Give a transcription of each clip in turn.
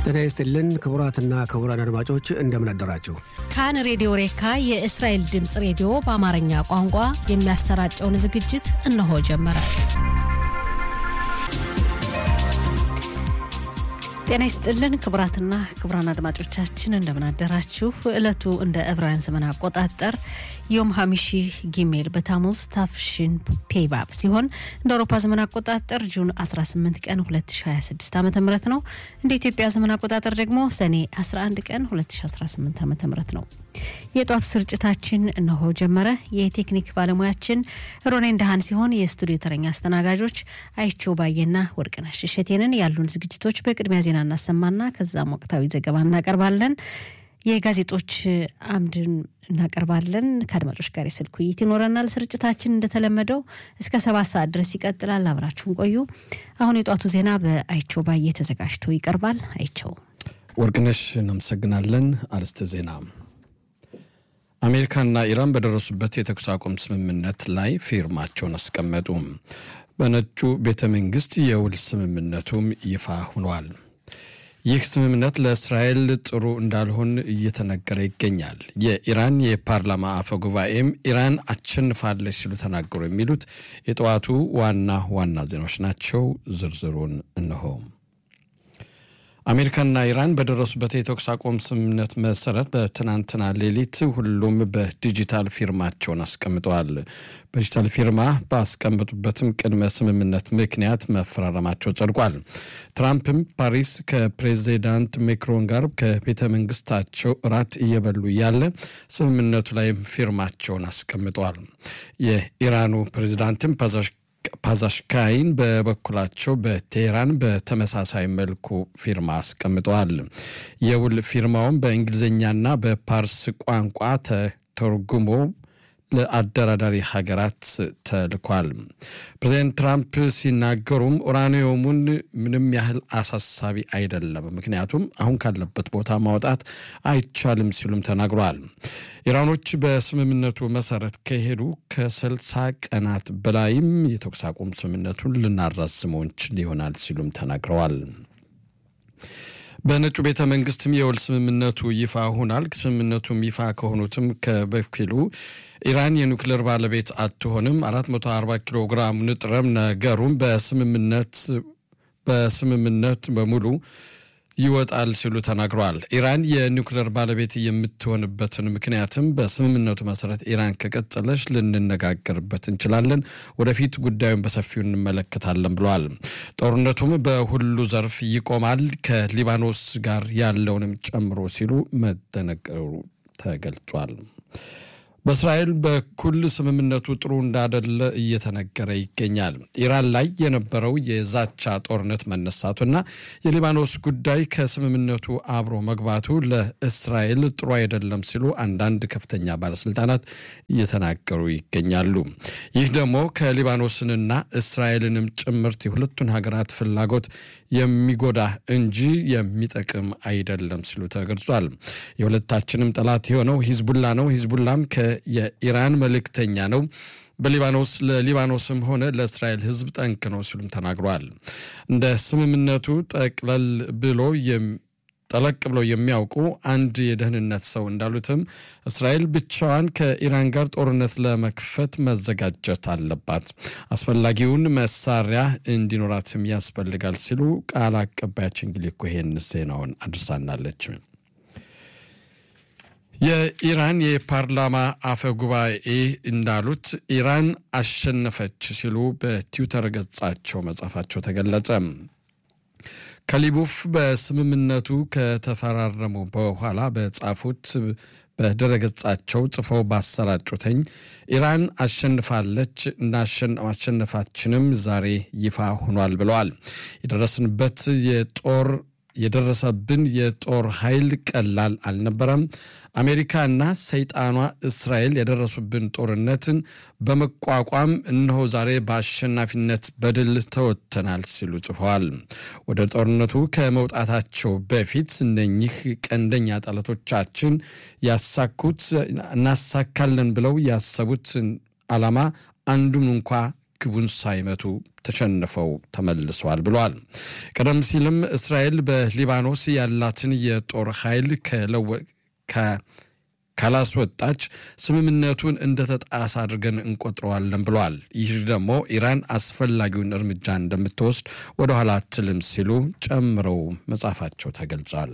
ጤና ይስጥልን ክቡራትና ክቡራን አድማጮች እንደምን አደራችሁ። ካን ሬዲዮ ሬካ የእስራኤል ድምፅ ሬዲዮ በአማርኛ ቋንቋ የሚያሰራጨውን ዝግጅት እነሆ ጀመረ። ጤና ይስጥልን ክቡራትና ክቡራን አድማጮቻችን እንደምን አደራችሁ። ዕለቱ እንደ ዕብራውያን ዘመን አቆጣጠር ዮም ሀሚሺ ጊሜል በታሙዝ ታፍሽን ፔባብ ሲሆን እንደ አውሮፓ ዘመን አቆጣጠር ጁን 18 ቀን 2026 ዓ ም ነው። እንደ ኢትዮጵያ ዘመን አቆጣጠር ደግሞ ሰኔ 11 ቀን 2018 ዓ ም ነው። የጧቱ ስርጭታችን እነሆ ጀመረ። የቴክኒክ ባለሙያችን ሮኔን ደሃን ሲሆን የስቱዲዮ ተረኛ አስተናጋጆች አይቸው ባየና ወርቅነሽ እሸቴንን ያሉን ዝግጅቶች በቅድሚያ ዜና እናሰማና ከዛም ወቅታዊ ዘገባ እናቀርባለን። የጋዜጦች አምድን እናቀርባለን። ከአድማጮች ጋር የስልክ ውይይት ይኖረናል። ስርጭታችን እንደተለመደው እስከ ሰባት ሰዓት ድረስ ይቀጥላል። አብራችሁን ቆዩ። አሁን የጧቱ ዜና በአይቸው ባየ ተዘጋጅቶ ይቀርባል። አይቸው ወርቅነሽ እናመሰግናለን። አርዕስተ ዜና አሜሪካና ኢራን በደረሱበት የተኩስ አቁም ስምምነት ላይ ፊርማቸውን አስቀመጡ። በነጩ ቤተ መንግስት የውል ስምምነቱም ይፋ ሆኗል። ይህ ስምምነት ለእስራኤል ጥሩ እንዳልሆን እየተነገረ ይገኛል። የኢራን የፓርላማ አፈ ጉባኤም ኢራን አሸንፋለች ሲሉ ተናገሩ። የሚሉት የጠዋቱ ዋና ዋና ዜናዎች ናቸው። ዝርዝሩን እነሆ። አሜሪካና ኢራን በደረሱበት የተኩስ አቁም ስምምነት መሰረት በትናንትና ሌሊት ሁሉም በዲጂታል ፊርማቸውን አስቀምጠዋል። በዲጂታል ፊርማ ባስቀመጡበትም ቅድመ ስምምነት ምክንያት መፈራረማቸው ጸድቋል። ትራምፕም ፓሪስ ከፕሬዚዳንት ሜክሮን ጋር ከቤተ መንግስታቸው እራት እየበሉ ያለ ስምምነቱ ላይ ፊርማቸውን አስቀምጠዋል። የኢራኑ ፕሬዚዳንትም ፓዛሽካይን በበኩላቸው በቴህራን በተመሳሳይ መልኩ ፊርማ አስቀምጠዋል። የውል ፊርማውም በእንግሊዝኛና በፓርስ ቋንቋ ተተርጉሞ ለአደራዳሪ ሀገራት ተልኳል። ፕሬዚደንት ትራምፕ ሲናገሩም ኡራኒየሙን ምንም ያህል አሳሳቢ አይደለም፣ ምክንያቱም አሁን ካለበት ቦታ ማውጣት አይቻልም ሲሉም ተናግረዋል። ኢራኖች በስምምነቱ መሰረት ከሄዱ ከስልሳ ቀናት በላይም የተኩስ አቁም ስምምነቱን ልናራዝመው እንችል ይሆናል ሲሉም ተናግረዋል። በነጩ ቤተ መንግስትም የውል ስምምነቱ ይፋ ሆናል። ስምምነቱም ይፋ ከሆኑትም ከበፊሉ ኢራን የኒውክሌር ባለቤት አትሆንም፣ 440 ኪሎ ግራም ንጥረም ነገሩም በስምምነት በስምምነት በሙሉ ይወጣል ሲሉ ተናግረዋል። ኢራን የኒውክሌር ባለቤት የምትሆንበትን ምክንያትም በስምምነቱ መሰረት ኢራን ከቀጠለች ልንነጋገርበት እንችላለን፣ ወደፊት ጉዳዩን በሰፊው እንመለከታለን ብለዋል። ጦርነቱም በሁሉ ዘርፍ ይቆማል፣ ከሊባኖስ ጋር ያለውንም ጨምሮ ሲሉ መደነገሩ ተገልጿል። በእስራኤል በኩል ስምምነቱ ጥሩ እንዳደለ እየተነገረ ይገኛል። ኢራን ላይ የነበረው የዛቻ ጦርነት መነሳቱና የሊባኖስ ጉዳይ ከስምምነቱ አብሮ መግባቱ ለእስራኤል ጥሩ አይደለም ሲሉ አንዳንድ ከፍተኛ ባለስልጣናት እየተናገሩ ይገኛሉ። ይህ ደግሞ ከሊባኖስንና እስራኤልንም ጭምርት የሁለቱን ሀገራት ፍላጎት የሚጎዳ እንጂ የሚጠቅም አይደለም ሲሉ ተገልጿል። የሁለታችንም ጠላት የሆነው ሂዝቡላ ነው። ሂዝቡላም የኢራን መልእክተኛ ነው። በሊባኖስ ለሊባኖስም ሆነ ለእስራኤል ሕዝብ ጠንቅ ነው ሲሉም ተናግረዋል። እንደ ስምምነቱ ጠቅለል ብሎ ጠለቅ ብለው የሚያውቁ አንድ የደህንነት ሰው እንዳሉትም እስራኤል ብቻዋን ከኢራን ጋር ጦርነት ለመክፈት መዘጋጀት አለባት፣ አስፈላጊውን መሳሪያ እንዲኖራትም ያስፈልጋል ሲሉ ቃል አቀባያችን እንግዲህ እኮ ይሄን ዜናውን አድርሳናለች። የኢራን የፓርላማ አፈ ጉባኤ እንዳሉት ኢራን አሸነፈች ሲሉ በትዊተር ገጻቸው መጻፋቸው ተገለጸ። ከሊቡፍ በስምምነቱ ከተፈራረሙ በኋላ በጻፉት በድረገጻቸው ጽፈው ባሰራጩትኝ ኢራን አሸንፋለች እና ማሸነፋችንም ዛሬ ይፋ ሆኗል ብለዋል። የደረስንበት የጦር የደረሰብን የጦር ኃይል ቀላል አልነበረም። አሜሪካና ሰይጣኗ እስራኤል የደረሱብን ጦርነትን በመቋቋም እነሆ ዛሬ በአሸናፊነት በድል ተወጥተናል ሲሉ ጽፈዋል። ወደ ጦርነቱ ከመውጣታቸው በፊት እነኚህ ቀንደኛ ጠላቶቻችን ያሳኩት እናሳካለን ብለው ያሰቡት ዓላማ አንዱን እንኳ ግቡን ሳይመቱ ተሸንፈው ተመልሰዋል ብለዋል። ቀደም ሲልም እስራኤል በሊባኖስ ያላትን የጦር ኃይል ካላስወጣች ስምምነቱን እንደተጣሰ አድርገን እንቆጥረዋለን ብለዋል። ይህ ደግሞ ኢራን አስፈላጊውን እርምጃ እንደምትወስድ ወደኋላ አትልም ሲሉ ጨምረው መጻፋቸው ተገልጿል።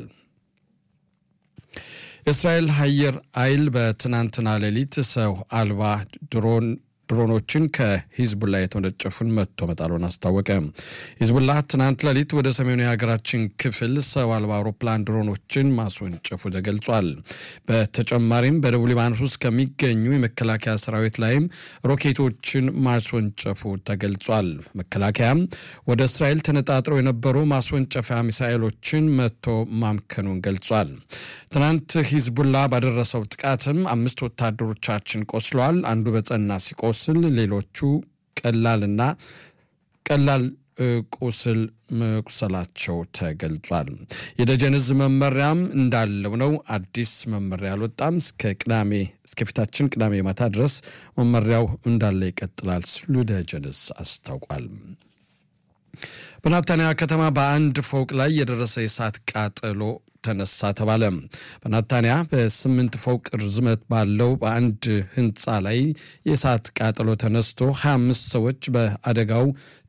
የእስራኤል አየር ኃይል በትናንትና ሌሊት ሰው አልባ ድሮን ድሮኖችን ከሂዝቡላ የተወነጨፉን መጥቶ መጣሉን አስታወቀ። ሂዝቡላ ትናንት ሌሊት ወደ ሰሜኑ የሀገራችን ክፍል ሰው አልባ አውሮፕላን ድሮኖችን ማስወንጨፉ ተገልጿል። በተጨማሪም በደቡብ ሊባኖስ ውስጥ ከሚገኙ የመከላከያ ሰራዊት ላይም ሮኬቶችን ማስወንጨፉ ተገልጿል። መከላከያም ወደ እስራኤል ተነጣጥረው የነበሩ ማስወንጨፊያ ሚሳኤሎችን መጥቶ ማምከኑን ገልጿል። ትናንት ሂዝቡላ ባደረሰው ጥቃትም አምስት ወታደሮቻችን ቆስለዋል። አንዱ በጸና ሲቆ ስል ሌሎቹ ቀላልና ቀላል ቁስል መቁሰላቸው ተገልጿል። የደጀን ዕዝ መመሪያም እንዳለው ነው። አዲስ መመሪያ አልወጣም። እስከ ቅዳሜ እስከፊታችን ቅዳሜ ማታ ድረስ መመሪያው እንዳለ ይቀጥላል ሲሉ ደጀን ዕዝ አስታውቋል። በናታንያ ከተማ በአንድ ፎቅ ላይ የደረሰ የእሳት ቃጠሎ ተነሳ ተባለ። በናታንያ በስምንት ፎቅ ርዝመት ባለው በአንድ ህንፃ ላይ የእሳት ቃጠሎ ተነስቶ 25 ሰዎች በአደጋው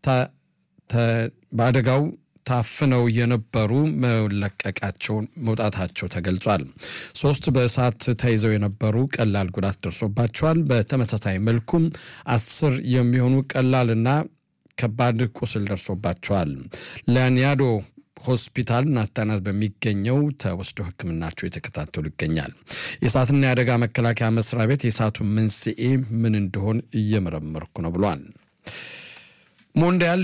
በአደጋው ታፍነው የነበሩ መለቀቃቸውን መውጣታቸው ተገልጿል። ሶስት በእሳት ተይዘው የነበሩ ቀላል ጉዳት ደርሶባቸዋል። በተመሳሳይ መልኩም አስር የሚሆኑ ቀላልና ከባድ ቁስል ደርሶባቸዋል። ላኒያዶ ሆስፒታል ናታናት በሚገኘው ተወስደው ሕክምናቸው የተከታተሉ ይገኛል። የእሳትና የአደጋ መከላከያ መስሪያ ቤት የእሳቱን መንስኤ ምን እንደሆን እየመረመርኩ ነው ብሏል። ሞንዲያል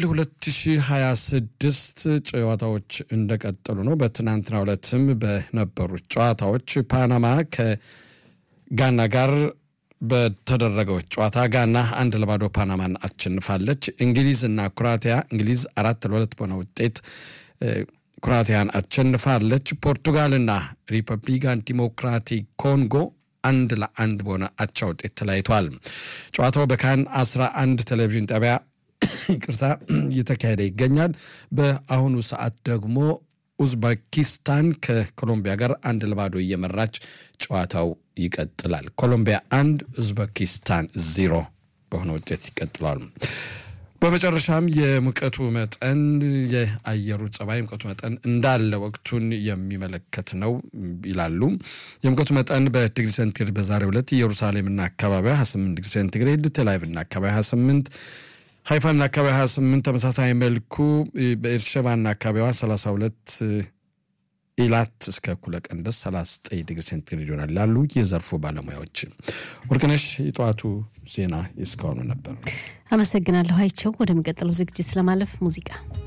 2026 ጨዋታዎች እንደቀጠሉ ነው። በትናንትናው ዕለትም በነበሩት ጨዋታዎች ፓናማ ከጋና ጋር በተደረገው ጨዋታ ጋና አንድ ለባዶ ፓናማን አሸንፋለች። እንግሊዝ እና ኩራቲያ እንግሊዝ አራት ለሁለት በሆነ ውጤት ኩራቲያን አሸንፋለች። ፖርቱጋልና ሪፐብሊካን ዲሞክራቲክ ኮንጎ አንድ ለአንድ በሆነ አቻ ውጤት ተለያይተዋል። ጨዋታው በካን 11 ቴሌቪዥን ጣቢያ ይቅርታ እየተካሄደ ይገኛል። በአሁኑ ሰዓት ደግሞ ኡዝቤኪስታን ከኮሎምቢያ ጋር አንድ ለባዶ እየመራች ጨዋታው ይቀጥላል። ኮሎምቢያ አንድ ኡዝቤኪስታን ዜሮ በሆነ ውጤት ይቀጥላል። በመጨረሻም የሙቀቱ መጠን የአየሩ ጸባይ ሙቀቱ መጠን እንዳለ ወቅቱን የሚመለከት ነው ይላሉ። የሙቀቱ መጠን በዲግሪ ሴንቲግሬድ በዛሬው ዕለት ኢየሩሳሌምና አካባቢዋ 28 ዲግሪ ሴንቲግሬድ፣ ቴልአቪቭና አካባቢ 28 ሀይፋና አካባቢ 28 ተመሳሳይ መልኩ በኤርሸባና አካባቢዋ 32 ኢላት እስከ እኩለ ቀን ድረስ 39 ዲግሪ ሴንቲግሬድ ይሆናል ላሉ የዘርፉ ባለሙያዎች። ወርቅነሽ የጠዋቱ ዜና እስካሁኑ ነበር። አመሰግናለሁ አይቸው። ወደሚቀጥለው ዝግጅት ለማለፍ ሙዚቃ